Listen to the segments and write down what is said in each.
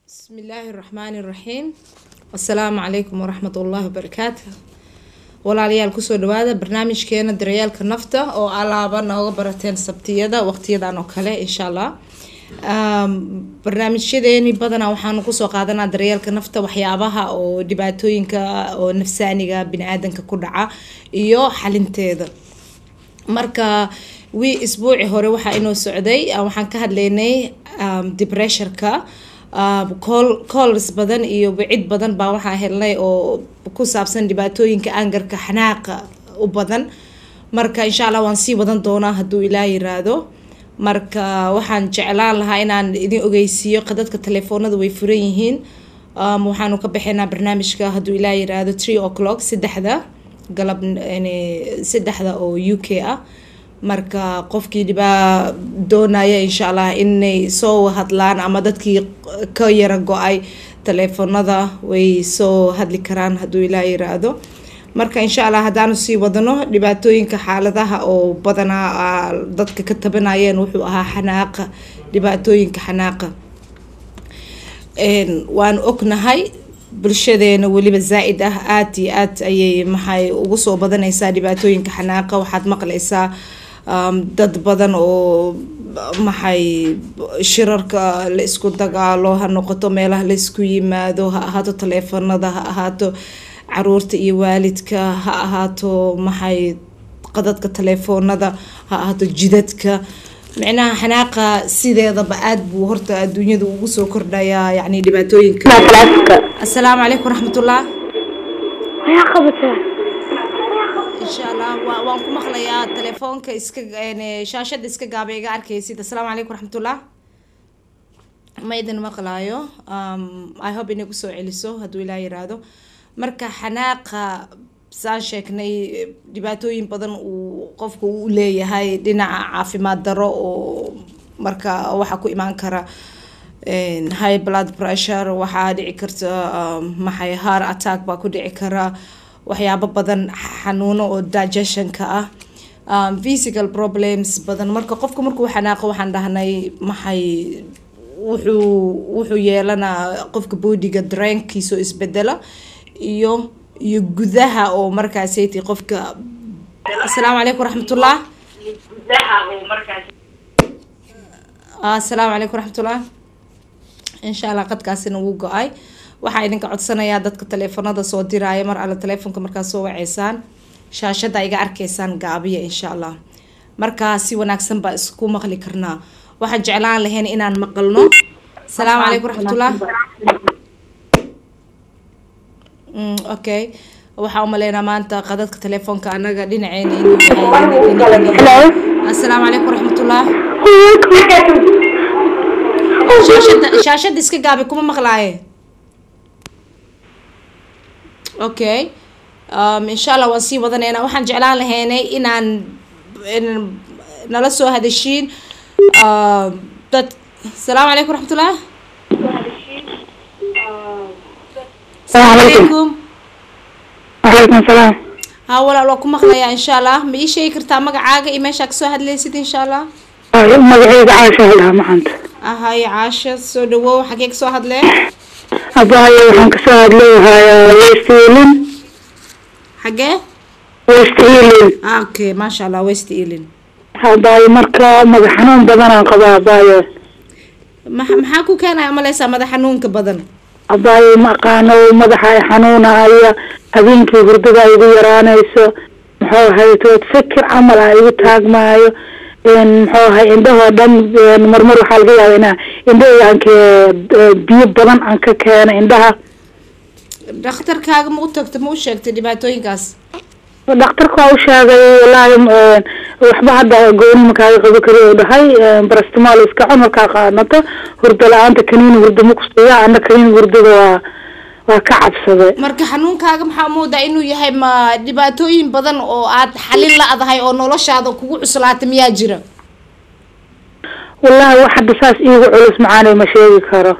بسم الله الرحمن الرحيم السلام عليكم ورحمة الله وبركاته walaalayaal kusoo dhawaada barnaamijkeena daryaalka nafta oo alaaba nooga barateen sabtiyada waqtiyadan oo kale insha allah barnaamijyadeeni badanaa waxaanu kusoo qaadanaa daryeelka nafta waxyaabaha oo dhibaatooyinka oo nafsaaniga bini-aadanka ku dhaca iyo xalinteeda marka wii isbuuci hore waxaa inoo socday waxaan ka hadlaynay depressurka calls badan iyo wicid badan baa waxaa helnay oo ku saabsan dhibaatooyinka angarka xanaaqa u badan marka insha allah waan sii wadan doonaa hadduu ilaa yiraahdo marka waxaan jeclaan lahaa inaan idin ogeysiiyo qadadka telefoonada way furan yihiin waxaanu ka baxeynaa barnaamijka hadduu ilaa yiraahdo three o'clock saddexda galab saddexda oo u k ah marka qofkii dhibaa doonaya insha allah inay soo hadlaan ama dadkii ka yara go-ay teleefonada way soo hadli karaan hadduu ilaa yiraahdo marka insha allah haddaanu sii wadano dhibaatooyinka xaaladaha oo badanaa dadka ka tabanayeen wuxuu ahaa xanaaqa dhibaatooyinka xanaaqa waanu ognahay bulshadeena weliba zaa-id ah aada iyo aad ayay maxay ugu soo badanaysaa dhibaatooyinka xanaaqa waxaad maqlaysaa dad badan oo maxay shirarka la isku dagaalo ha noqoto meelaha la isku yimaado ha ahaato taleefanada ha ahaato caruurta iyo waalidka ha ahaato maxay qadadka taleefoonada ha ahaato jidadka micnaha xanaaqa sideedaba aada buu horta adduunyada ugu soo kordhayaa yani dhibaatooyinka assalaamu calaykum waraxmatullah insha allah wa waan ku maqlayaa telefoonka iska shaashada iska gaaba iga arkaysid assalaamu calaykum waraxmatullah ma idin maqlaayo i hope inay kusoo celiso hadduu ilaa yiraahdo marka xanaaqa saan sheegnay dhibaatooyin badan uu qofku u leeyahay dhinaca caafimaad daro oo marka waxaa ku imaan kara high blood pressure waxaa dhici karta maxay heart attack baa ku dhici kara waxyaabo badan xanuuno oo digestionka ah physical problems badan marka qofka markuu xanaaqo waxaan dhahnay maxay wuxuu wuxuu yeelanaa qofka boodiga dareenkiisoo isbedela iyo iyo gudaha oo markaasaytii qofka assalaamu calaykum waraxmatullah assalaamu calaykum waraxmatullah insha allah qadkaasina wuu go-ay waxaa idinka codsanayaa dadka taleefanada soo diraya mar alle teleefonka markaa soo waceysaan shaashada iga arkaysaan gaabiya insha allah markaa si wanaagsan baa isku maqli karnaa waxaan jeclaan lahayn inaan maqalno asalaamu calaykum waraxmatullah okay waxaa umaleynaa maanta qadadka telefoonka anaga dhinaceena assalaamu calaykum waraxmatullah shaashada shaashada iska gaabi kuma maqlaaye okay um, insha allah waan sii wadaneynaa waxaan jeclaan lahaynay inaan nala soo hadashiin dad asalaamu calaykum waraxmatullah alaykum wacalaykum salaam ha walaal waa ku maqlayaa insha allah ma ii sheegi kartaa magacaaga iyo meeshaa kasoo hadlaysid insha allah magaceyga caasha helaha maxanta ahay caasha soo dhawow xagee kasoo hadlee abahayo waxaan kasoo hadleeyahay west ealing xagee west ealing okay maasha allah west ealing abayo marka madax xanuun badanaan qabaa abayo ma maxaa ku keenaya umaleysaa madax xanuunka badan abayo ma aqaano madaxa ay xanuunahaya habeenkii hurdada ay igu yaraanayso muxuu ahay tood fikir camal ah igu taagmaayo muxuu ahay indhahoo dhan marmar waxaa laga yaaba inaa indhaheyga aanka biyo badan aan ka keeno indhaha dhakhtarkaaga ma u tagta ma u sheegtay dhibaatooyinkaas dhakhtarka waa u sheegay wallaahi waxba hadda gooni makaaga qabo kari u dhahay barastamaal iska cun markaa qaadato hurdo la-aanta kaniin hurdo ma kusiiya ana kaniin hurdada waa waa ka cabsaday marka xanuunkaaga maxaa moodaa inuu yahay ma dhibaatooyin badan oo aad xalin la-dahay oo noloshaada kugu cuslaata miyaa jira wallahi wax hadda saas iigu culus macaanay ma sheegi karo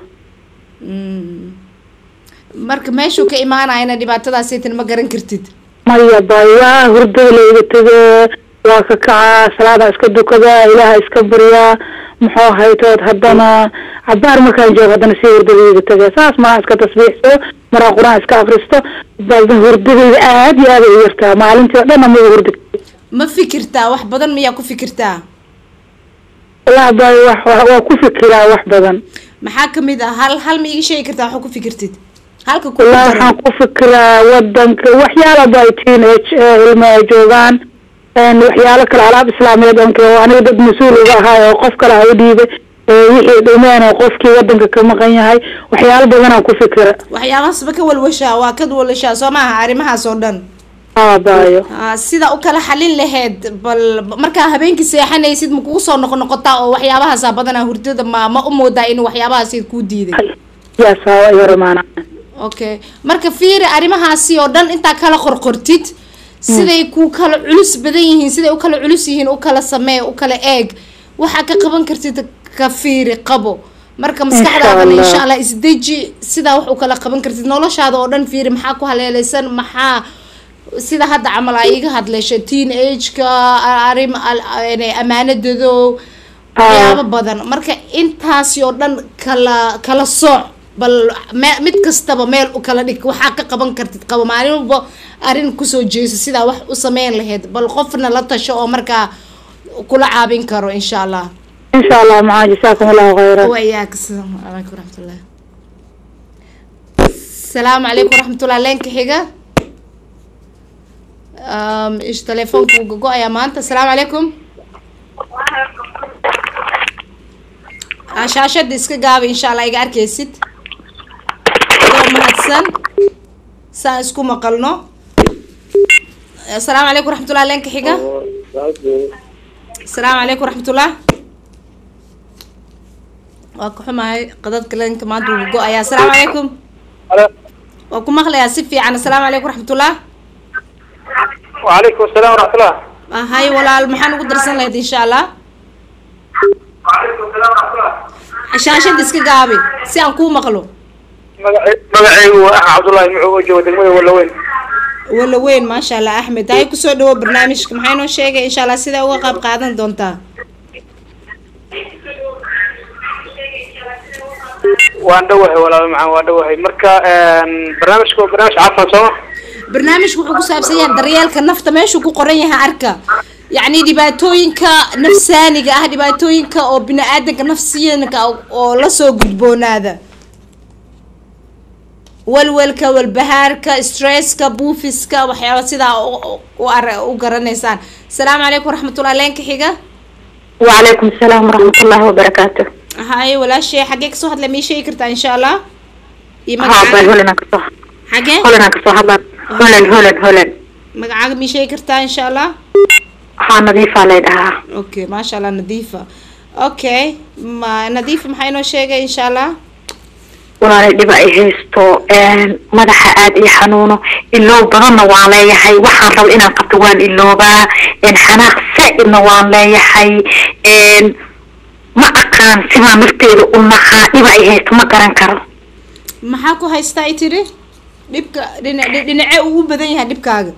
marka meeshuu ka imaanayana dhibaatadaasaytan ma garan kartid maya bay waa hurdada la iga tegee waa ka kacaa salaada iska dukadaa ilaaha iska baryaa muxuu haytood haddana cabaar markaan joogo haddana si hurdadayda tage saas maraa iska tasbiixsado maraa qur-aan iska akristo balse hurdadayda aad iyo aad ay u yartaa maalintii o dhan ama hurdi ma fikirtaa wax badan miyaa ku fikirtaa wallahi bay wax waa ku fikiraa wax badan maxaa kamid ah hal hal ma iga sheegi kartaa waxa ku fikirtid halka ku wallahi waxaan ku fikiraa wadanka waxyaala bay teenage ilmo ay joogaan waxyaalo kale alaab islaameed onk aniga dad mas-uul uga ahaay oo qof kale ha u dhiibay wixii dhumeen oo qofkii wadanka ka maqan yahay waxyaalo badanaan ku fikira waxyaabahaasba ka walwashaa waa ka walwashaa soo maaha arrimahaas oo dhan abayo sida u kala xalin laheyd bal markaa habeenkii seexanaysid ma kugu soo noqo noqotaa oo waxyaabahaasa badanaa hurdada ma ma u moodaa inuu waxyaabahaasi kuu diiday yaasawa yoramaana okay marka fiiri arrimahaasi oo dhan intaa kala qorqortid siday ku kala culus badan yihiin siday u kala culus yihiin u kala samee u kala eeg waxaa ka qaban kartid ka fiiri qabo marka maskaxdaadana insha allah isdeji sidaa wax u kala qaban kartid noloshaada oo dhan fiiri maxaa ku haleeleysan maxaa sida hadda camal aa iga hadleysha teen ageka arrim amaanadado waxyaabo badan marka intaasi oo dhan kala kala sooc bal me mid kastaba meel u kala dhig waxaa ka qaban kartid qabo maalin walba arrin kusoo jeeso sidaa wax u sameyn lahayd bal qofna la tasho oo markaa kula caabin karo insha allah insha allah maxaa jasaakum allahu khayra wayaak asalaamu calaykum waraxmatullah asalaamu calaykum waraxmatullah leenka xiga ish telefoonka uu gogo-ayaa maanta asalaamu calaykum shaashada iska gaaba insha allah iga arkaysid adoo mahadsan saan isku maqalno asalaamu calaykum waraxmatullah leenka xiga asalaamu calaykum waraxmatullah waa ka xumahay qadadka leenka maanta uu go-ayaa asalaamu calaykum waa ku maqlayaa si fiican asalaamu calaykum waraxmatullah وعليكم السلام ورحمة الله hay walaal maxaan ugu darsan lahayd insha allah وعليكم السلام ورحمة الله shaashada iska gaabi si aan kuu maqlo magacaygu waa axmed cabdullaahi muxuu oo jooga degmada walaweyn wala weyn maasha allah axmed hay kusoo dhawo barnaamijka maxay noo sheegay insha allah sidaa uga qayb qaadan doontaa waan dhowahay walaal macaan waan dhowahay marka barnaamijku waa barnaamij caafimaad sooma barnaamijku wuxuu ku saabsan yahay daryeelka nafta meeshuu ku qoran yahay arka yacni dhibaatooyinka nafsaaniga ah dhibaatooyinka oo bini-aadanka nafsiyanka oo lasoo gudboonaada walwalka walbahaarka stresska buufiska waxyaaba sidaa u ar u garanaysaan asalaamu calaykum waraxmatullah leenka xiga وعليكم السلام ورحمة الله وبركاته haye walaashay xaggee kasoo hadlay ma ii sheegi kartaa insha allah iyo ها magacaaga باي هولن كسو xagee هولن كسو هذا هولن هولن هولن magacaaga ma ii sheegi kartaa insha allah ها نظيفة ليدها okay maasha allah nadiifa okay ma nadiifa maxaa inoo sheegay insha allah walaalay dhiba ay haysto madaxa aad ii xanuuno iloow badanna waan leeyahay waxaan raba inaan qabto waan iloobaa xanaaq saa-idna waan leeyahay ma aqaan sidaa nafteeda u naqaa dhiba ay haysto ma garan karo maxaa ku haystaa i tiri dhibka dhina dhi- dhinacee uu u badan yahay dhibkaaga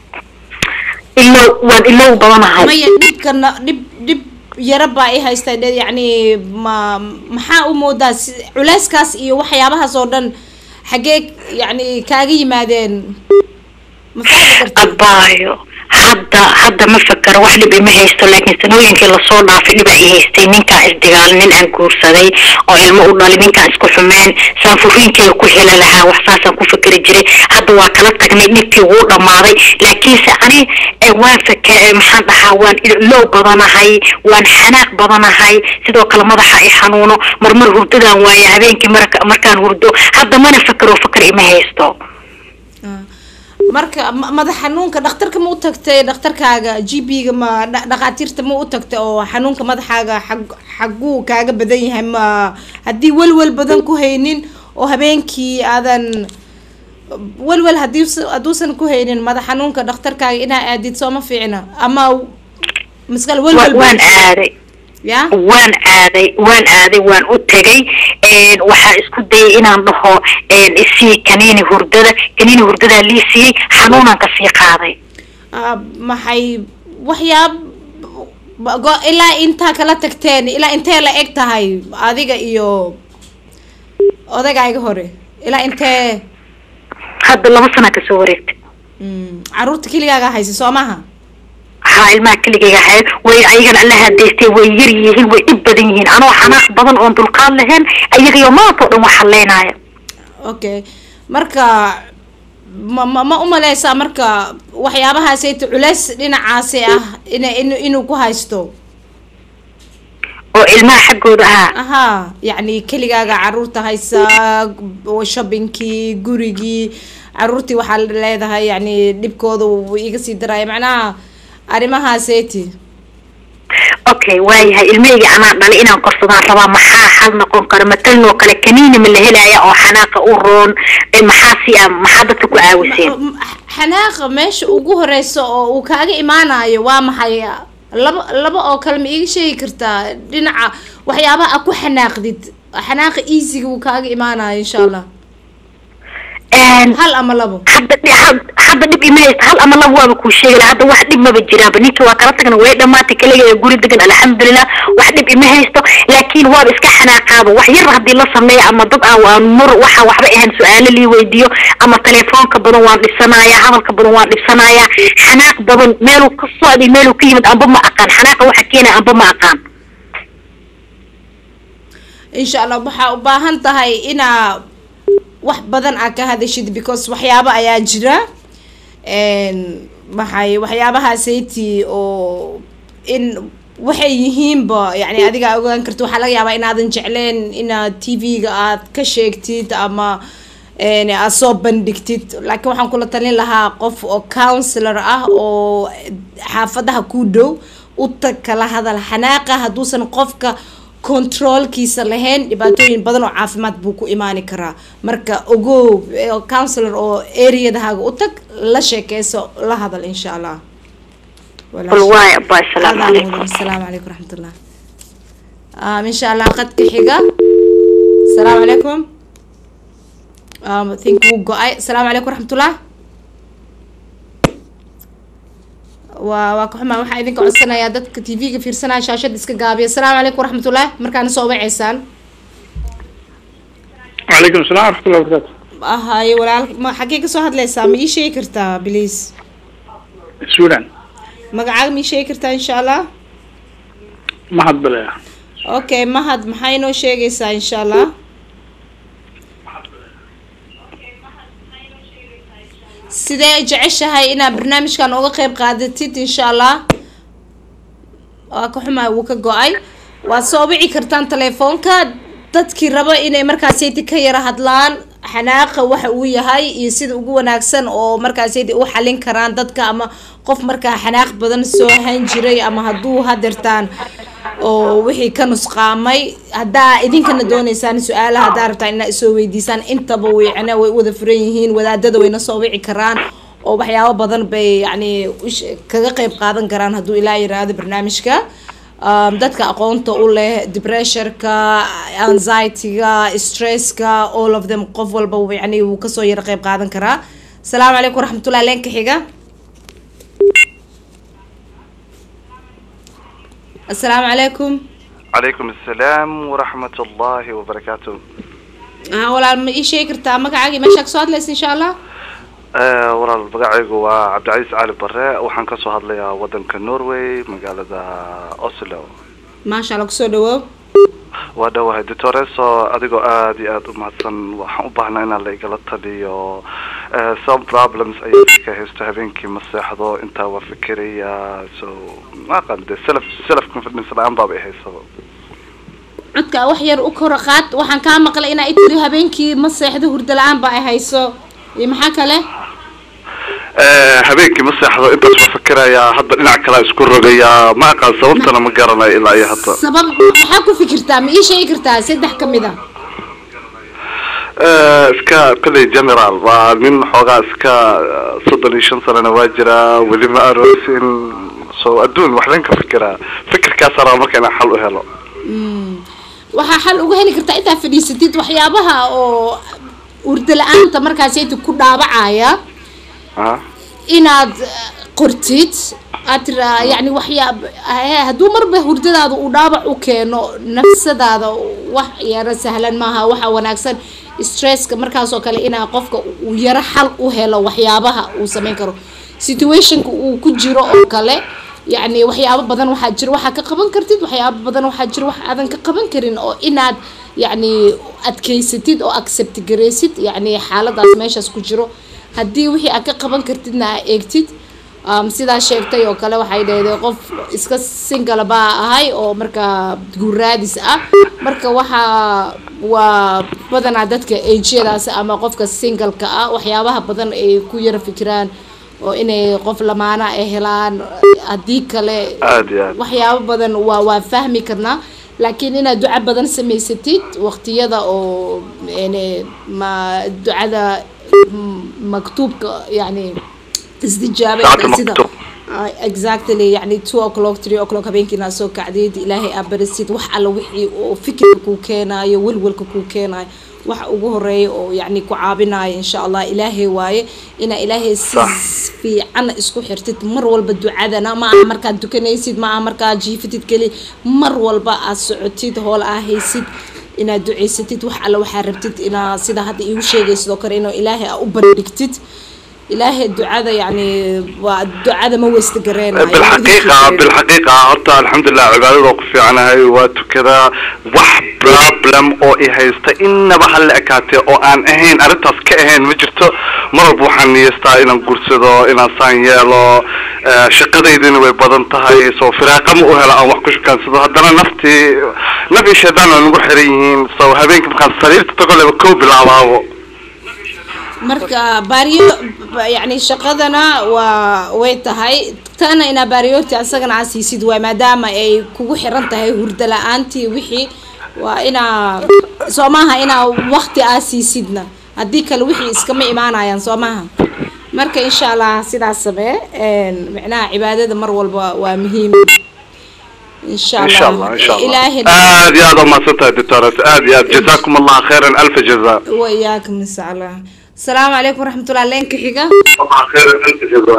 iloow waan iloow badanahay maya dhibkana dhib dhib yara baa i haysta dhe- yacni ma maxaa u moodaa si culeyskaas iyo waxyaabahaas oo dhan xaggee yacni kaaga yimaadeen ma fahmi karti abaayo hadda hadda ma fakaro wax dhib ima haysto laakiin sanooyinkii lasoo dhaafay dhiba i haystay ninkaan isdigaal nin aan guursaday oo ilmo u dhalay ninkaan isku xumeen saan furiinkeeda ku heli lahaa wax saasaan ku fikri jiray hadda waa kala tagnay dhibkii wuu dhammaaday laakiinse ani eh, waan faka eh, maxaan dhahaa waan ilow badanahay waan xanaaq badanahay sidoo kale madaxa i xanuuno marmar hurdadaan waaye habeenkii marka markaan hurdo hadda mana fakaro fakar ima haysto Ah. marka ma- madax xanuunka dhakhtarka ma u tagtay dhakhtarkaaga g p-ga ma dha- dhakhaatiirta ma u tagtay oo xanuunka madaxaaga xag xaguu kaaga badan yahay ma haddii welwel badan ku haynin oo habeenkii aadan welwel hadii hadduusan ku haynin madax xanuunka dhakhtarkaaga inaa aadid sooma fiicna ama maskal Wa- welwel waan aaday ya waan aaday waan aaday waan u tegay waxaa isku dayay inaan dhaho isii kaniini hurdada kaniini hurdadaa lii siiyey xanuunaan kasii qaaday Ah, maxay waxyaab Ba- go- ilaa intaa kala tagteen ilaa intee la eg tahay adiga iyo odagayga hore ilaa intee hadda laba sana kasoo wareegtay Mm, caruurta keligaaga haysa soo maha haa ilmaha keligayga ahayd way ayagana alla hadaystay way yar yihiin way dhib badan yihiin anoo xanaaq badan oon dulqaad lahayn ayagayo maanta oo dhan wax halleynaya okay marka ma ma ma umaleysaa marka waxyaabahaasayta culeys dhinacaasi ah ina in inuu ku haysto oo ilmaha xaggooda ahaa ahaa yacni keligaaga caruurta haysa shoppingkii gurigii caruurtii waxaa leedahay yacni dhibkooda wuu iga sii daraya macnaha arrimahaaseti okay waayahay ilmahayga anaa dhalay inaan korsadaan rabaa maxaa xal noqon kara matalan oo kale kaniini ma la helaya oo xanaaqa u roon ee maxaa si ah maxaa dadka ku caawiseen xanaaqa meesha ugu horeysa oo uu kaaga imaanayo waa maxay laba laba oo kale ma iiga sheegi kartaa dhinaca waxyaabaha a ku xanaaqdid xanaaqa easyga uu kaaga imaanayo insha allah Een, hal ama labo hadda dhi- had- hadda dhib ima haysta hal ama laba waaba kuu sheegi lahaa hadda wax dhib maba jiraanba ninka waa kala tagna way dhamaatay kaliga ee guri degan alxamdulilah wax dhib ima haysto laakiin waaba iska xanaaqaaba wax yar haddii la sameeyo ama dad aan aan mur waxa waxba ahayn su-aalo lii weydiiyo ama telefoonka badan waan dhibsanayaa hadalka badan waan dhibsanayaa xanaaq badan meeluu ka socday meeluu ka yimid amba ma aqaan xanaaqa waxa keenaya amba ma aqaan insha allah waxaa u baahan tahay inaa wax badan aa ka hadashid because waxyaabo ayaa jira n maxay waxyaabahaasaytii oo in waxay yihiinba yani adiga ogaan karta waxaa laga yaabaa inaadan jecleen inaad t v-ga aad ka sheegtid ama n aad soo bandhigtid laakiin waxaan kula talin lahaa qof oo counselor ah oo xaafadaha ku dhow u tag kala hadal xanaaqa hadduusan qofka controlkiisa lahayn dhibaatooyin badan oo caafimaad buu ku imaani karaa marka ogow eh, counselor oo areadahaaga u tag la sheekeyso la hadal insha allah qul waay abba assalaamu calaykum asalaamu calaykum raxmatullah um, insha allah qadka xiga asalaamu calaykum um, I think wuu go-ay asalaamu calaykum raxmatullah waa waa ka xumaa waxaa idinka codsanayaa dadka t v-ga fiirsanaya shaashada iska gaabiya asalaamu calaykum waraxmatullah markaana soo waceysaan وعليكم السلام ورحمة الله وبركاته ahaye walaal ma xaggee kasoo hadleysaa ma ii sheegi kartaa please السودان magacaaga ma ii sheegi kartaa insha allah ما حد بلا okay mahad maxaa inoo sheegaysaa insha allah sidee jeceshahay inaad barnaamijkan uga qeyb qaadatid insha allah waa ka xumaa wuu ka go-ay waad soo wici kartaan telefoonka dadkii raba inay markaasaydi ka yara hadlaan xanaaqa waxa uu yahay iyo sida ugu wanaagsan oo markaasaydi u xalin karaan dadka ama qof markaa xanaaq badan soo hayn jiray ama hadduu hadeertaan oo wixii ka nusqaamay haddaa idinkana dooneysaan su-aalaha haddaa rabtaan inaa isoo weydiisaan intaba wicna way wada furan yihiin wadaadada wayna soo wici karaan oo waxyaabo badan bay yacni ush- kaga qeyb qaadan karaan hadduu ilaa yiraahdo barnaamijka um, dadka aqoonta u leh depressurka anxiety-ga stresska all of them qof walba wuu yacni wuu kasoo yara qeyb qaadan karaa asalaamu calaykum waraxmatullahi leenka xiga asalaamu calaykum عليكم السلام ورحمة الله وبركاته ها walaal ma ii sheegi kartaa magacaagii meeshaa kasoo hadlaysa insha allah آه walaal magacaygu waa cabdicasiis cali bare waxaan kasoo hadlayaa wadanka norway magaalada oslo maasha allah kusoo dhawoow waa dhawahay doctoreso adigoo aada iyo aada u mahadsan waxaan u baahnaa inaan la igala taliyo Eh, some problems ayaa ka haysto habeenkii ma seexdo intaa waa fikiraya so ma aqaan de self self confidence la-aan baaba i haysaba codka wax yar u kora qaad waxaan kaa maqlay inaa i tiri habeenkii ma seexdo hurdo la-aan ba ay hayso iyo maxaa kale Eh, habeenkii ma seexdo intaas waa fikirayaa hadda dhinac kalea isku rogayaa ma aqaan sababtana ma garanayo ilaa iyo hadda sabab maxaa ku fikirtaa ma ii sheegi kartaa saddex ka mid a Eh, iska kolley general waa nin xoogaa iska eh, soddon iyo shan sanana waa jiraa weli ma aroosin so adduun waxban ka fikiraa fikirkaas rabaa marka inaan xal u helo waxaa xal uga heli kartaa intaa fadhiisatid waxyaabaha oo hurdo la-aanta markaasayta ku dhaabacaya ah inaad eh, qortid aad tiraa yani waxyaab eh, hadduu marba hurdadaada uu dhaabac u keeno nafsadaada wax yaro sahlan maaha waxa wanaagsan stresska markaasoo kale inaa qofka uu yaro xal u helo waxyaabaha uu sameyn karo situationka uu ku jiro oo kale yacni waxyaabo badan waxaa jira waxaa ka qaban kartid waxyaabo badan waxaa jira wax aadan ka qaban karin oo inaad yacni adkeysatid oo accept garaysid yacni xaaladaas meeshaas ku jiro haddii wixii aad ka qaban kartidna aa eegtid um, sidaa sheegtay oo kale waxay dhahday qof iska single baa ahay oo markaa guuraadis ah marka waxaa waa badanaa dadka ageyadaas ama qofka singleka ah waxyaabaha badan ay ku yara fikiraan oo inay qof lamaana ay helaan haddii kale aad iyo aad waxyaabo badan waa waa fahmi karnaa laakiin inaad duco badan samaysatid waqtiyada oo yani ma ducada mm, maktuubka yani isdijaabay Saacada sida maktuub. Ah, exactly yani two o'clock three o'clock habeenkii inaad soo kacdid ilaahay aad barisid wax alla wixii oo fikirka kuu keenaayo welwelka kuu keenaayo waxa ugu horeeya oo yani ku caabinayo insha allah ilaahay waaye inaa ilaahay si Sax. fiican isku xirtid mar walba ducadana ma aha markaad dukanaysid ma aha markaad jiifatid keli mar walba aad socotid hool aa haysid inaad ducaysatid wax alla waxaa rabtid inaa sida hadda iigu sheegay sidoo kale inuu ilaahay aa u bandhigtid ilaahay ducada yani waa ducada ma weysta gareenayo بالحقيقة بالحقيقة هرتا الحمد لله عبادة وقف عنها وكذا وح بروبلم او اي هيستا انما هل اكاتي او ان اهين ارنتاس كاهين مجرتو مر بوحان نيستا انا قرسدو انا سان يالو آه، شقديدين way badan tahay soo firaaqa ma u hela aan wax ku shukaansado haddana naftii nabi shaydaan oo nagu xiran yihiin soo habeenkii markaan sariirta tago leba kow bilaabaabo marka baariyo ba- yani shaqadana waa way tahay tana inaa baariyooti asagana aa siisid waay maadaama ay kugu xiran tahay hurda la-aantii wixii waa inaa soo maaha inaa waqti aa siisidna haddii kale wixii iskama imaanayaan soo maaha marka insha allah sidaas samee een, micnaha cibaadada mar walba waa muhiim insha ان شاء الله allah ان شاء الله ilaahay اد يا ما سنتها دكتورة اد يا جزاكم الله خيرا الف جزاء وإياكم إن شاء الله السلام عليكم ورحمة الله لينك حقا الله خيرا الف جزاء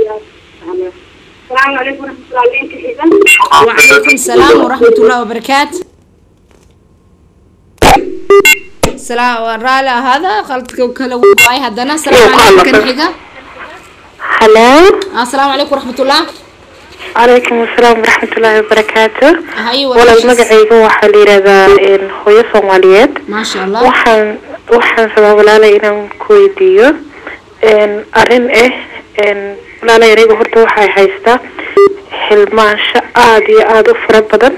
السلام عليكم ورحمة الله وبركاته وعليكم السلام ورحمة الله وبركاته السلام رالي هذا خلطك وكلا واي هدنا السلام عليكم حقا halo السلام عليكم ورحمة الله calaykum asalaam waraxmatullaahi wabarakaatu هاي walaal magacayga waxaa la yidhahdaa hooyo soomaaliyeed ما شاء الله waxaan waxaan rabaa walaalay inaan ku weydiiyo arrin ah walaalay aniga horta waxay haystaa xilmaansho aada iyo aada u fara badan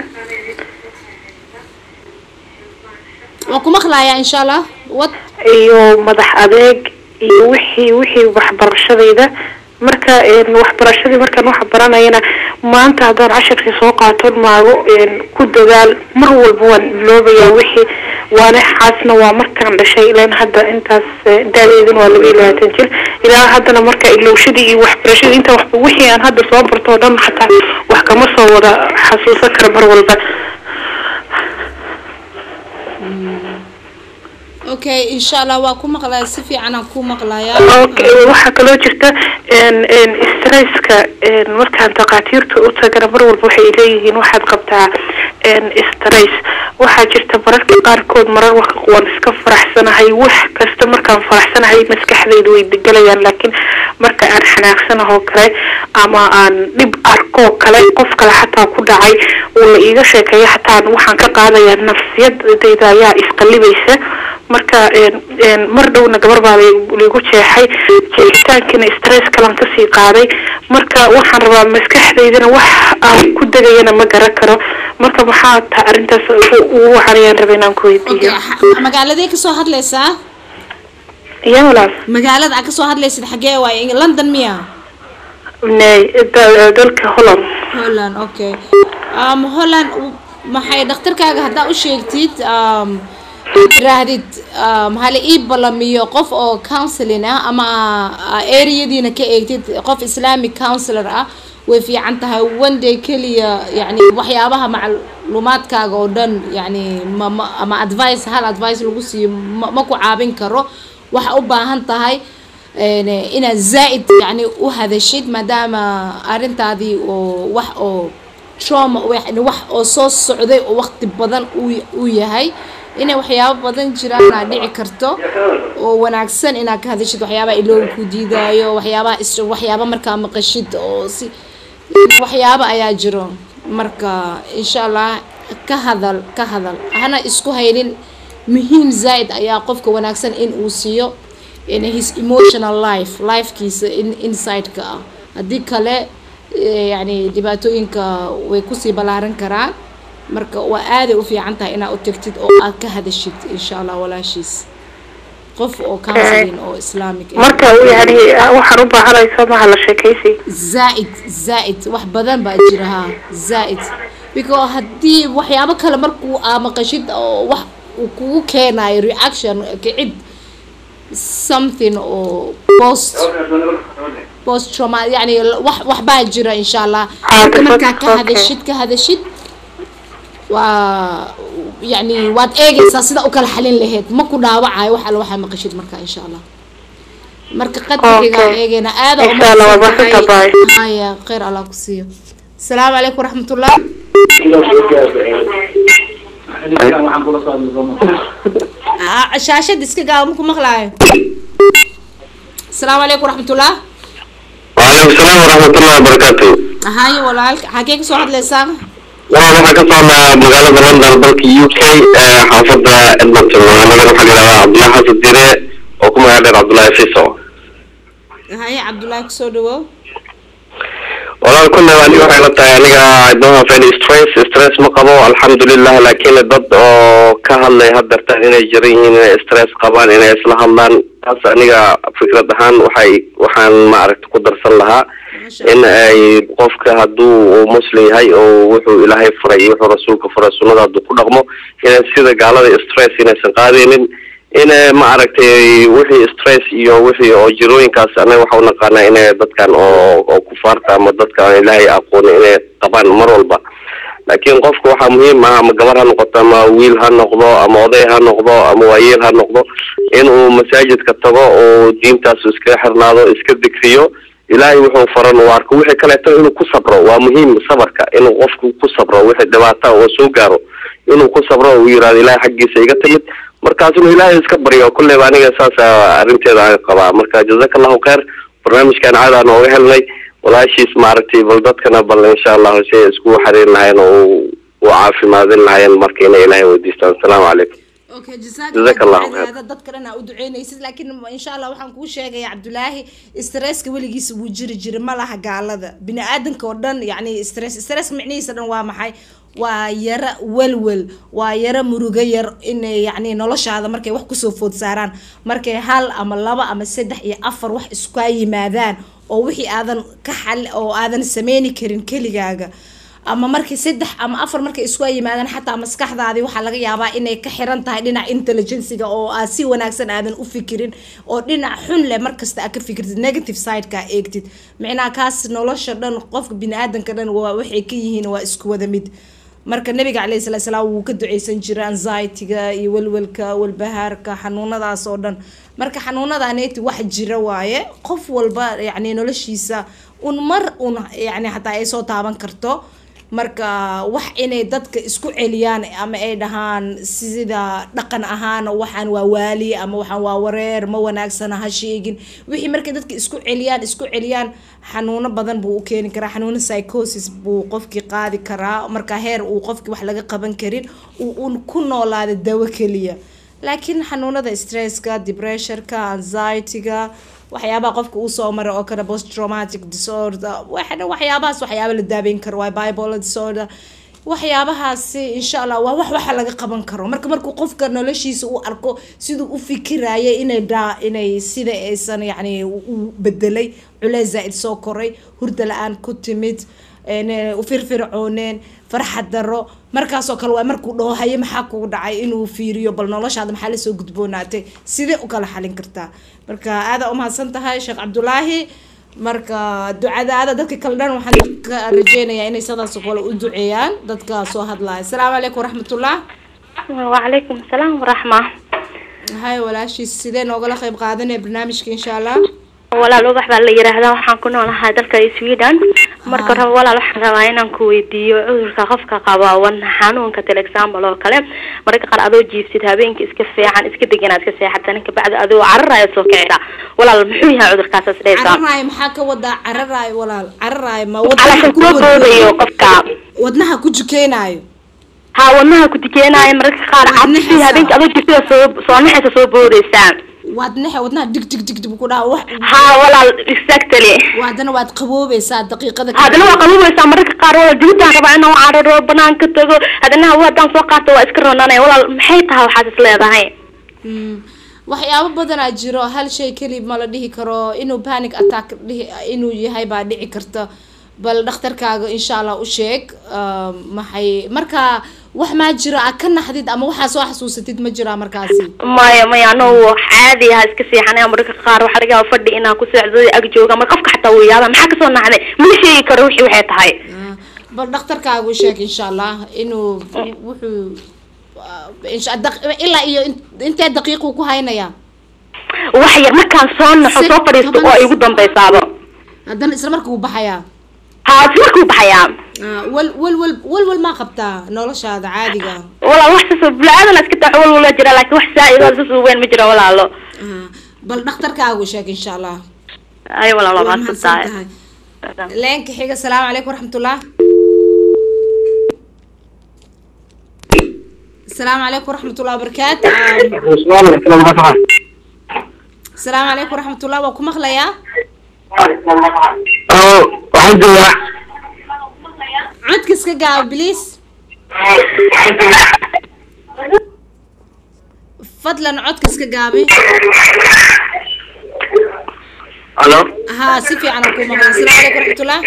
وكم أخلايا إن شاء الله وات iyo madax adeeg iyo wixii wixii waxbarashadayda marka een, waxbarashadii markaan wax baranayana maanta haddaan cashirkii soo qaato maago een, ku dadaal mar walba waan iloobayaa wixii waana xaasna waa markaan dhashay ilaan hadda intaas eh, daadeedin waa laba iyo labaatan jir ilaa haddana marka ilowshadii iyo waxbarashadii inta waxba wixii aan hadda soo barto oo dhan xataa wax kama soo wada xasuusan kara mar walba أوكي إن شاء الله وكم أخلايا سفي أنا كم أخلايا okay waxaa kaloo jirta n n stresska n markaan takhaatiirta u tagana mar walba waxay leeyihiin waxaad qabtaa n stress waxaa jirta mararka qaarkood marar waka waan iska faraxsanahay wax kasta markaan faraxsanahay maskaxdayda way degelayaan laakiin marka aan xanaaqsanahoo kale ama aan dhib arkoo kale qof kale xataa ku dhacay uu la iiga sheekeeya xataa waxaan ka qaadayaa nafsiyadayda ayaa isqalibaysa marka een een mar dhowna gabar baa lay- laygu jeexay jeexitaankiina stress kalan kasii qaaday marka waxaan rabaa maskaxdaydana wax aan ku degayana ma garan karo marka maxaa taa arrintaas ugu- ugu wacanayaan raba inaan ku أوكي weydiiyo مقالة كسو هاد ليسا ya walaal magaalada aad kasoo hadlaysid xagee waaye london miya nay da- dalka holland holland okay um, holland u- maxay dhakhtarkaaga haddaa u sheegtid um, tiraahdid um, hala ii balamiyo qof oo counseling ah ama uh, areadiina ka eegtid qof islamic counselor ah way fiican tahay one day keliya yani waxyaabaha macluumaadkaaga oo dhan yani ma, ma, ama advice hal advice lagu siiyo ma, ma ku caabin karo waxa u baahan tahay een, inaad zaa-id yani u hadashid maadaama arrintaadii oo wax oo trauma yani wax oo soo socday oo waqti badan uu uu yahay inay waxyaabo badan jiraan aad dhici karto oo wanaagsan inaad ka hadashid waxyaabaha ilooga ku diidaayo waxyaabaha is waxyaaba markaa maqashid oo si waxyaabo ayaa jiro marka insha allah ka hadal ka hadal hana isku haynin muhiim zaaid ayaa qofka wanaagsan in uu siiyo in his emotional life lifekiisa in inside-ka ah haddii kale eh, yani dhibaatooyinka way kusii ballaaran karaan marka waa aaday u fiican tahay inaad u tagtid oo aad ka hadashid insha allah walaashiis qof oo counseling oo islamic ah. marka yani waxaan u baahanaysa maha la sheekaysi zaaid zaaid wax badan baa jira ha zaaid because haddii waxyaabo kale markuu aa maqashid oo wax uu kugu keenayo reaction kicid something oo post post trauma yani wax wax baa jira insha allah Ah, markaa ka okay. hadashid ka hadashid waa yani waad eegaysaa sida u kala xalin lahayd ma ku dhaawacayo wax alla waxaa maqashid marka insha allah marka qadrigaa Okay. eegayna aada Insha Allah, waa mahadsan tahay. haya khayr allah ku siiyo asalaamu calaykum waraxmatullah Ah, shaashada iska gaaba maku maqlaayo asalaamu calaykum waraxmatullah وعليكم السلام ورحمة الله وبركاته haye walaalka xagee kasoo hadlaysaa waa waxaa ka socdaa magaalada london dalka u k ee xaafada edmonton magaalada waxaa layidhahdaa cabdullahi xasan dire oo ku magac dheer cabdullahi fiso haye cabdullaahi kusoo dhawow walaal kulle aniga waxay la tahay aniga I don't have any stress stress ma qabo alxamdulilah laakiin dad oo ka hadlay hadeertaan inay jiran yihiin inay stress qabaan inay isla hadlaan taas aniga fikrad ahaan waxay waxaan maaragta ku darsan lahaa in ay qofka hadduu uu muslim yahay oo wuxuu ilaahay furay iyo wuxuu rasuulka furay sunnada hadduu ku dhaqmo inay sida gaalada stress inaysan qaadaynin in ma aragtay wixii stress iyo wixii oo jirooyinkaas anaga waxa u naqaanaa inay dadkan oo oo kufaarta ama dadka aan ilaahay aqoonin inay qabaan mar walba laakiin qofka waxaa muhiim ah ama gabar ha noqoto ama wiil ha noqdo ama oday ha noqdo ama waayeel ha noqdo in uu masaajidka tago oo diintaas iskaga xirnaado iska degriyo ilaahay wuxuu faran uu arko wixii kaleeto inuu ku sabro waa muhiim sabarka inuu qofku ku sabro wixii dhibaata oo soo gaaro inuu ku sabro uu yiraahdo ilaahay xaggiisa iga timid markaas inuu ilaahay iska baryo kulleyba aniga saasa arrinteeda aan qabaa marka jazaka allahu khayr barnaamijkan caada aan ooga helnay walaashiis maaragtay bal dadkana bal insha allahu si ay iskugu xariirin lahayn oo u u caafimaadin lahayn marka inay ilaahay weydiistaan asalaamu calaykum okay Jazaak Allah khayr. jazakallah dadka dhan aa u duceynaysid laakiin insha allah waxaan kuu sheegaya cabdulaahi stresska weligiisa wuu jiri jira ma laha gaalada bini aadanka oo dhan yani stress stress micnihiisa dhan waa maxay waa yara welwel waa yara murugo yar inay yani noloshaada markay wax kusoo food saaraan markay hal ama laba ama saddex iyo afar wax iskaa yimaadaan oo wixii aadan ka xal oo aadan sameyni karin keligaaga ama markii saddex ama afar markay isku yimaadaan xataa maskaxdaadii waxaa laga yaabaa inay ka xiran tahay dhinaca intelligenciga oo aad si wanaagsan aadan u fikirin oo dhinac xun leh markasta aad ka fikirtid negative sideka aad eegtid micnaha kaas nolosha dhan qofka bini-aadanka dhan waa waxay ka yihiin waa isku wada mid marka nabiga caleyhi salatu salaam wuu ka duceysan jiray anxiety-ga iyo welwelka walbahaarka xanuunadaas oo dhan marka xanuunadaaneti wax jira waaye qof walba yani noloshiisa un mar un yani xataa ay soo taaban karto marka wax inay dadka isku celiyaan ama ay dhahaan sida dhaqan ahaan waxaan waa waali ama waxaan waa wareer ma wanaagsana ha sheegin wixii markay dadka isku celiyaan isku celiyaan xanuuno badan buu u keeni karaa xanuuno psychosis buu qofkii qaadi karaa marka heer uu qofkii wax laga qaban karin uu un ku noolaada dawo keliya laakiin xanuunada stresska depressionka anxiety-ga waxyaabaha qofka uu soo maray oo kale post traumatic disorder waxna waxyaabahaas waxyaaba la daabeyn karo waa bipolar disorder waxyaabahaasi insha allah waa wax waxa laga qaban karo marka markuu qofka noloshiisa uu arko siduu u fikiraya inay daa inay sida aysan yani u bedelay culeys zaa-id soo koray hurda la-aan ku timid u firfircooneen farxad daro markaasoo kale waa markuu dhaho haye maxaa kugu dhacay inuu fiiriyo bal noloshaada maxaa lasoo gudboonaatay sidee u kala xalin kartaa marka aada umahadsan tahay sheekh cabdulaahi marka ducadaada dadka kale dhan waxaan ka rajeynayaa inay sidaas oo kale u duceeyaan dadka soo hadlaya asalaamu calaykum waraxmatullah وعليكم السلام ورحمة hay walaashiis sidee noogala qayb qaadanaya barnaamijka insha allah walaal ubax baa la yiraahdaa waxaan ku noolahay dalka sweden marka Ah. hore walaal waxaan rabaa inaan ku weydiiyo cudurka qofka qaba wadna xanuunka til example oo kale mararka qaar adoo jiifsid habeenkii iska fiican iska deganaa iska seexatan kabacdi adoo cararaya soo kicisa walaal muxuu yahay cudurkaas isdhaysaa cararaayo maxaa ka wadaa cararaayo walaal cararaayo ma calashan wadnaha soo boodayo qofka wadnaha ku jukeenaayo ha wadnaha ku dikeenaayo mararka qaar Wadnaha cabsi saa. habeenkii adoo jiifsida soo soo naxaysa soo boodaysaa wadnaha wadnaha dig dig dig dig ku dhaha wax ha walaal exactly haddana waad qaboobaysaa daqiiqada haddana waa qalubaysaa mararka qaar walaal dibadaan rabaa inaan cararo banaanka tago haddana hawa haddaan soo qaato waa iska ronanaya walaal maxay tahay waxaad is leedahay Mm. waxyaabo badanaa jiro hal shay keli ma la dhihi karo inuu panic attack dhihi inuu yahay baa dhici karta bal dhakhtarkaaga insha allah u sheeg ah, maxay marka wax maa jiro aad ka naxdid ama waxaa soo xasuusatid ma jiraa markaasi maya maya ano caadi aha iska seexanaya mararka qaar waxaa laga yaaba fadhi inaan ku seexdo ag jooga mar qofka xataa wuu yaaba maxaa kasoo naxday mana sheegi karo wixii waxay tahay Ah, bal dhakhtarkaaga u sheeg insha allah inuu wuxuu ah, insha- daq- ilaa iyo in- intee daqiiquu ku haynaya wax yar markaan soo naxo Si- soo fadhiisto toban- oo igu dambaysaaba haddana isla markuu baxayaa haa si markuu baxayaa Ah, wal wal wal wal wal maa qabtaa noloshaada caadiga ah walaal wax sasoo bula-aadan iska tax wal wala jira laakiin wax saa-idoo sasoo weyn ma jiro walaalo Ah, bal dhakhtarkaagu sheeg insha allah ay walaal waa waa mahadsan mahadsan tahay tahay leenka xiga asalaamu calaykum waraxmatullah asalaamu calaykum waraxmatullah wabarakaatu Ah, asalaamu calaykum waraxmatullah waa ku maqlayaa waxaan joogaa codka iska gaaba biliis fadlan codka iska gaabi halo ها سيفي أنا أكون مغلا السلام عليكم ورحمة الله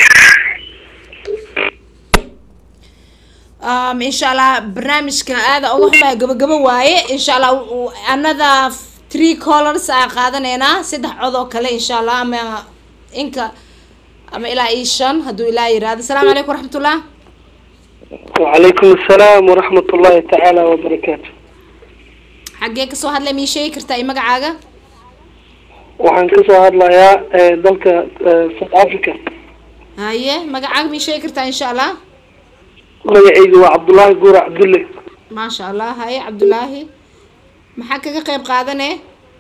um, إن شاء الله برنامجك هذا أول ما قبل قبل واي إن شاء الله و- another three callers قادنا سدح عضو كله إن شاء الله أما إنك أما إلى إيشان هدو إلى يراد السلام عليكم ورحمة الله وعليكم السلام ورحمة الله تعالى وبركاته حقيقة سو هاد لمي شيء كرتا إيه مقعاقة waxaan ka soo hadlayaa eh, dalka eh, South Africa هاي مقعاقة مي شيء كرتا إن شاء الله magacaygu waa cabdullaahi guura cabdulle ما شاء الله هاي عبد الله محاكا قيب قادنة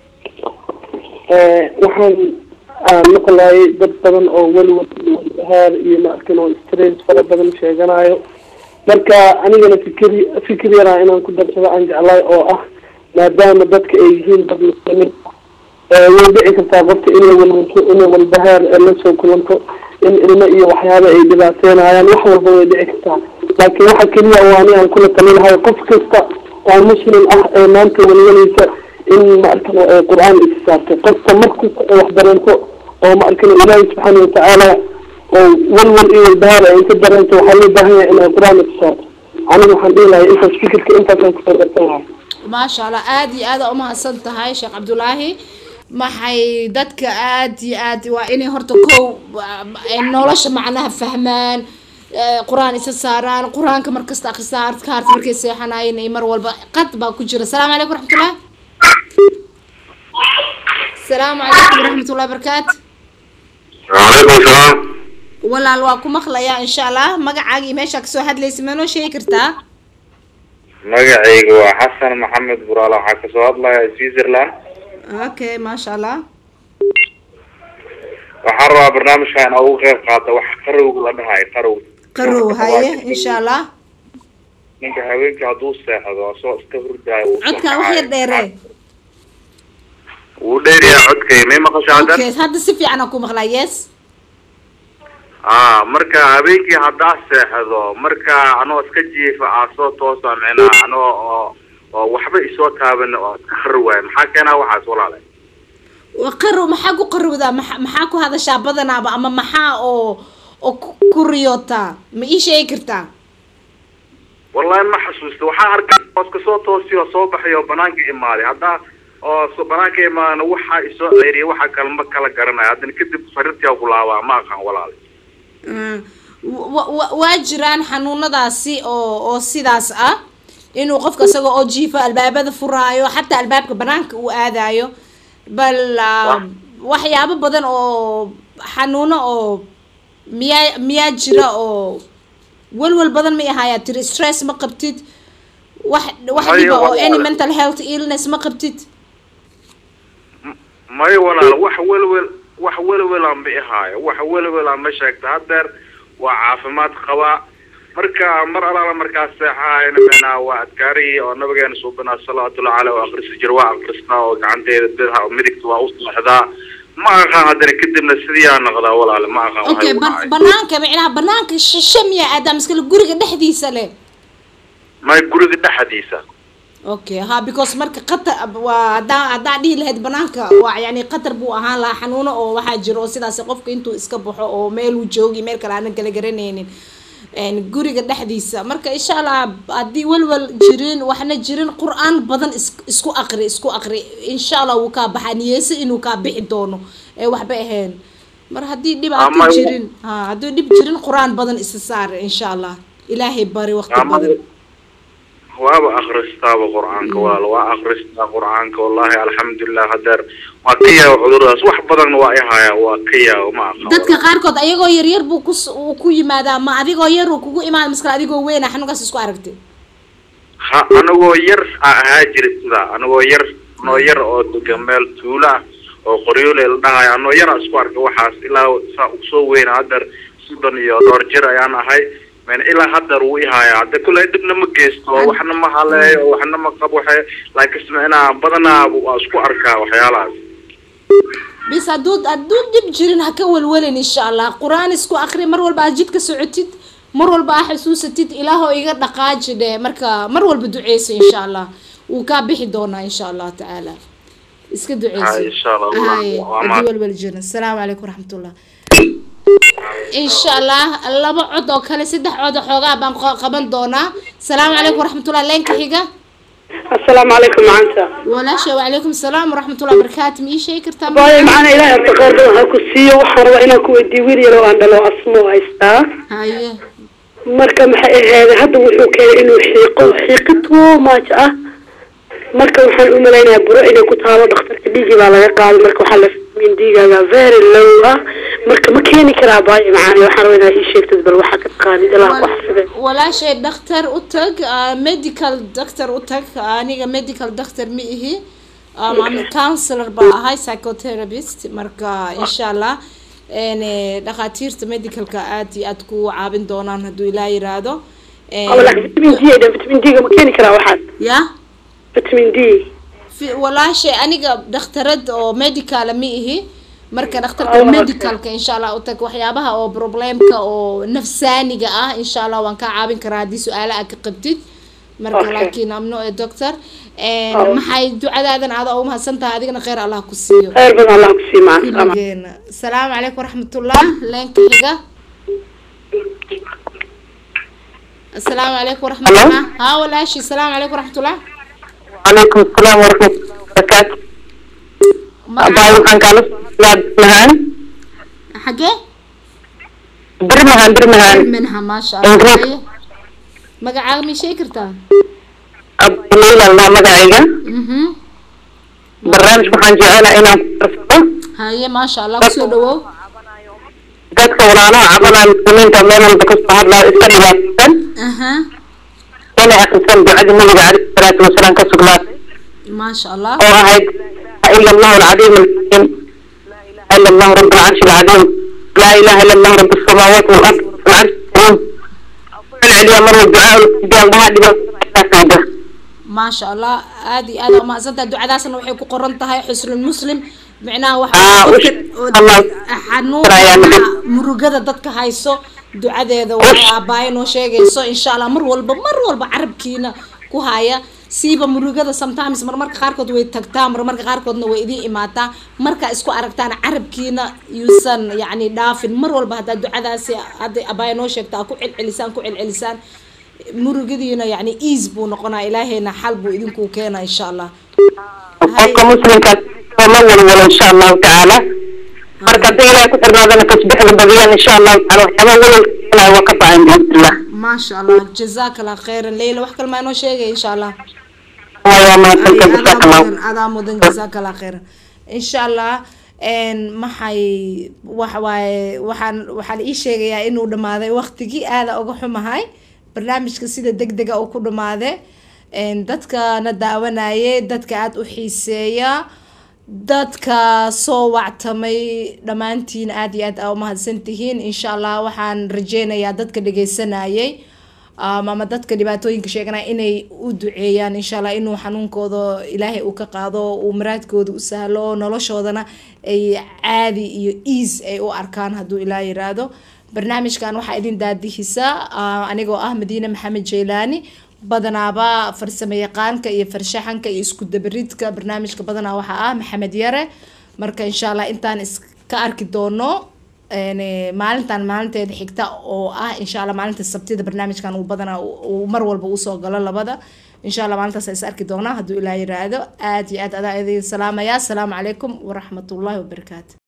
Eh, waxaan aan maqlayay dad badan oo weliwad haar iyo maarkin oo stress fara badan sheeganayo marka anigana fikir fikir yaraa inaan ku darsado aan jeclaay oo ah maadaama dadka ay yihiin dad muslimiin eh, way dhici kartaa qofka inay walwalso inay walbahaar eh, la soo kulanto in ilmo iyo waxyaaba ay dhibaateenayaan wax walba way dhici kartaa laakiin waxa keliya waa ani aan kula talin lahay qof kasta oo muslim ah ee maanta walwalaysa in maarkano ee qur-aan isa saartay qofka markasta ay wax dareento oo maarkano ilaahi subxaana watacaala oo walwal iyo walbahaar ay ka dareento waxaa loo baahan yahay inay qur-aan isa saarto aniga waxaan dhihi lahay intaas fikirka intaasaan kusoo darsan lahay ما شاء الله aad iyo aad uma hadsanta tahay sheekh cabdulaahi maxay dadka aad iyo aad waa inay horta kow ay nolosha macnaha fahmaan eh, qur-aan isa saaraan qur-aanka markasta akhristaan adkaarta markay seexanayeen iyo mar walba qad baa ku jira asalaamu calaykum waraxmatullah asalaamu calaykum waraxmatullahi wabarakaatu waalaikum salaam walaal waa ku maqlayaa insha allah magacaaga iyo meeshaa kasoo hadlaysa ma noo sheegi kartaa magacayga waa xasan maxamed buraale waxaa kasoo hadlaya switzerland okay maasha allah waxaan rabaa barnaamijka in ugu qeyb qaato wax qarowga la dhahayo qarow qarow haye insha allah ninka haweenkii hadduu seexdo asoo iska hurdaayo wuu soo codkaa wax kacayo. yar dheere wuu dheeryahay codkay may maqasho haddan okay hadda si fiican aan ku maqlaa yes ah marka habeenkii haddaa seexdo marka anoo iska jiifa aa soo toosa micnaa anoo oo oo waxba isoo taaban oo iska qari waayo maxaa keenaa waxaas walaale Waa qarow maxaa ku qarowdaa maxa- maxaa ku hadashaa badanaaba ama maxaa oo oo ku- ku riyootaa ma ii sheegi kartaa wallahi ma xasuusta waxaan arkay oo iska soo toosiyo soo baxay oo banaanka imaaday haddaa oo so banaanka imaadana waxaa isoo ceyriyay waxa kale ma kala garanayo haddana kadib sariirtii ku laabaa ma aqaan walaale Mm. Wa- wa- waa jiraan xanuunadaasi oo oo sidaas ah inuu qofka isaga oo jiifa albaabada furaayo xataa albaabka banaanka uu aadayo bal ah, waxyaabo badan oo xanuuno oo miyaa miyaa jira oo walwal badan ma ahayaa tiri stress ma qabtid wax wax Hayo, dhiba oo walaal. any mental health illness ma qabtid may walaal wax welwel wax welwelaan ba ihaayo wax welwelaan ma sheegta haddeer waa caafimaad qabaa marka mar alaala markaas seexahayna meenaa waa adkaarihii oo nabigeena suubinaa salawaatullahi caleyh oo akrisi jir waa akristaa oo gacanteeda bidha midigta waa u seexdaa ma aqaan haddana kadibna sidiyaa noqdaa walaale ma aqaan waxay okay u ban- dhacay banaanka micnaha banaanka shishe miyaa aadaa maskale guriga dhexdiisa leh may guriga dhexdiisa okay ha because marka qatar waa hadaa hadaa dhihi lahayd banaanka waa yani qatar buu ahaan lahaa xanuuno oo waxaa jiro oo sidaas qofka intuu iska baxo oo meel uu joogi meel kale aanan kala garanaynin een, guriga dhexdiisa marka insha allah haddii walwal jirin waxna jirin qur-aan badan is- isku aqri isku aqri insha allah wuu kaa baxaa niyeyso inuu kaa bixi doono ee waxba ahayn mar haddii dhibaato Ama- jirin ha haddii dhib jirin qur-aan badan isa saar insha allah ilaahay bari waqti Ama- badan waaba akristaaba qur-aanka walaal waa akristaa qur-aanka wallahi alxamdulilah hadeer waa ka yaabo cuduradaas wax badan waa ihaya waa ka yaabo ma aqaan dadka qaarkood ayagoo yaryar buu ku uu ku yimaadaa ma adigoo yar uu kugu imaada maskale adigoo weyna xanuunkaas isku aragtay ha anagoo yar a ahaa jira sidaa anagoo yar anoo yar oo degan meel tuulo ah oo qoryoole la dhahayo anoo yar a isku arkay waxaas ilaa saa usoo weyna hadeer soddon iyo dhowr jir ayaan ahay men ilaa hadeer wuu ihaya hadde kule dhibna ma geysto waxna ma haleeyo waxna ma qabo waxe laakiin micnaa badanaa waa isku arkaa waxyaalahaas bis hadduu hadduu dhib jirin ha ka welwelin insha allah qur-aan isku akri mar walba aad jidka socotid mar walba aa xasuusatid ilaahoo iga dhaqaaji dheh marka mar walba duceyso insha allah wuu kaa bixi doonaa insha allah tacaala iska duceyso Ha, insha Allah. Haye, Waa haddii mahad- welwel jirin asalaamu calaykum waraxmatullah insha allah laba cod oo kale saddex cod oo xoogaa baan qa- qaban doonaa asalaamu calaykum waraxmatullah leenka xiga asalaamu calaykum macanta walaasha wacalaykum asalaam waraxmatullah barakaatu ma ii sheegi kartaa waayo macana ilaahay horta khayr badan ha ku siiyo waxaan rabaa inaan ku weydiiyo wiil yar oo aan dhalo asmo haystaa haye marka maxay ahayd hadda wuxuu keenay inuu xiiqo xiiqi too much ah marka waxaan u malaynayaa buro inay ku taalo dhakhtarka dhiigii baa laga qaaday marka waxaa la fahmin dhiigaaga very low ah marka ma keeni karaa baayo macaani waxaan rabaa inaad ii sheegtid bal waxaa ka taqaanid ilaa wax side walaashay dhakhtar u tag ah, medical doctor u tag aniga medical doctor ma ihi um, I'm a counselor baa ahay psychotherapist marka insha allah een, eh, dhakhaatiirta medicalka aad iyo aad ku caawin doonaan hadduu ilaa yiraahdo Een, ama laakiin vitamin d ay dhan vitamin d-ga ma keeni karaa waxaas ya vitamin d fi- walaashay aniga dhakhtarad oo medicala ma ihi marka dhakhtarka Oh, okay. medicalka insha allah u tag waxyaabaha oo problemka oo nafsaaniga ah insha allah waan kaa caawin karaa haddii su-aalo aad ka qabtid marka Okay. laakiin amno ee doctor Een, Oh. maxay ducadaadan aada u mahadsan tahay adigana kheyr allah ku siiyo khayr badan allah ku sii macana kulligeena asalaamu calaykum waraxmatullah leenka xiga asalaamu calaykum waraxmatullah haa walaashi asalaamu calaykum waraxmatullah وعليكم السلام ورحمة الله وبركاته أباي وحان كالا برمهان xagee برمهان برمهان منها ما شاء الله Ingrid. Haye. magacaaga ma sheegi kartaa أبو ليلى الله مدعيقا mhm برنامج وحان جعلنا إنا كرسطة haye maasha allah kusoo dhawow dadka walaalaha cabada muslimiinta meel walba kasoo hadlaa iska dhibaataysan aha inay akrisan ducadii nabiga caleyhi salaatu wasalaam ka sugnaatay maasha allah oo ahayd laa ila allahu alcadiim alxakiim laa ila allahu rabb alcarshi alcadiim laa ilaha ila allahu rabb alsamaawaati walard alcarshi alcadiim ku celceliya mar walba ducaa ulkidaan dhaha dhibaatadaasayda maasha allah aad iyo aad aa umahadsantahay ducadaasna waxay ku qoran tahay xusnul muslim micnaha waxa Ah, dadka ush- oo Allah. xanuunka murugada dadka hayso ducadeeda waxay aabaayo noo sheegayso insha allah mar walba mar walba carabkiina ku haya siiba murugada sometimes marmarka qaarkood way tagtaa marmarka qaarkoodna way idiin imaataa markaa isku aragtaan carabkiina yuusan yacni dhaafin mar walba haddaa ducadaasi hadday abaayo noo sheegta aa ku celcelisaan ku celcelisaan murugadiina yacni ease buu noqonaa ilaahayna xal buu idinku keenaa insha allah qofka muslimkaas ma walwalo insha allahu tacaala marka hadday ilahay ku xirnaadana tasbixda badiyaan insha allahu taala waxyaaba walwalka keenaya waa ka bacin biidnillah maasha allah jazaak allah khayran leyla wax kale maa noo sheegay insha allah waa Ay, mahadsantahay adaa jazaak allahu mudan adaa mudan jazaak allah khayran insha allah een maxay waxa waaye waxaan waxaa la ii sheegayaa inuu dhammaaday waqtigii aada uga xumahay barnaamijka sida deg dega uu ku dhamaade een dadkana daawanayay dadka aada u xiiseeya dadka soo wactamay dhammaantiin aada iyo aad aa umahadsan tihiin insha allah waxaan rajeynayaa dadka dhegeysanayay um, ama dadka dhibaatooyinka sheeganaya inay u duceeyaan insha allah inuu xanuunkooda ilaahay uu ka qaado uu maraadkooda u sahlo noloshoodana ay caadi iyo ease ay u arkaan hadduu ilaah yiraahdo barnaamijkan waxaa idin daadihisa uh, anigoo ah madiine maxamed jeylaani badanaaba farsamo yaqaanka iyo farshaxanka iyo isku dabaridka barnaamijka badanaa waxaa ah maxamed yare marka insha allah intaan iska arki doono een, eh, maalintan maalinteeda xigta oo ah insha allah maalinta sabtida barnaamijkan uu badanaa uu- uu mar walba usoo galo labada insha allah maalintaas is arki doonaa hadduu ilaah yiraahdo aad iyo aad adaa idin salaamaya asalaamu calaykum waraxmatullaahi wabarakaatu